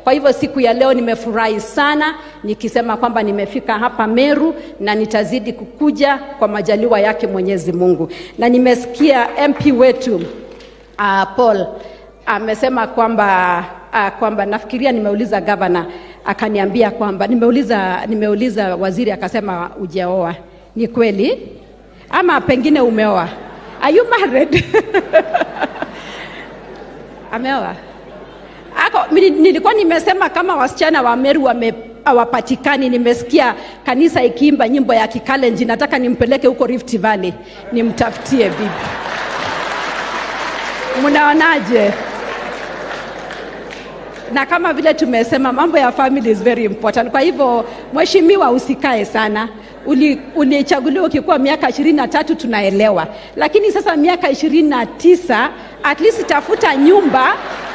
Kwa hivyo siku ya leo nimefurahi sana nikisema kwamba nimefika hapa Meru na nitazidi kukuja kwa majaliwa yake Mwenyezi Mungu. Na nimesikia MP wetu uh, Paul amesema kwamba uh, kwamba nafikiria nimeuliza gavana akaniambia kwamba nimeuliza nimeuliza waziri akasema ujaoa. Ni kweli ama pengine umeoa? Are you married? Ameoa? Ako, mili- nilikuwa nimesema kama wasichana wa Meru wame hawapatikani. Nimesikia kanisa ikiimba nyimbo ya Kikalenji, nataka nimpeleke huko Rift Valley nimtafutie bibi. Mnaonaje? na kama vile tumesema mambo ya family is very important. Kwa hivyo mheshimiwa, usikae sana. Uli- Ulichaguliwa ukikuwa miaka ishirini na tatu tunaelewa, lakini sasa miaka ishirini na tisa at least tafuta nyumba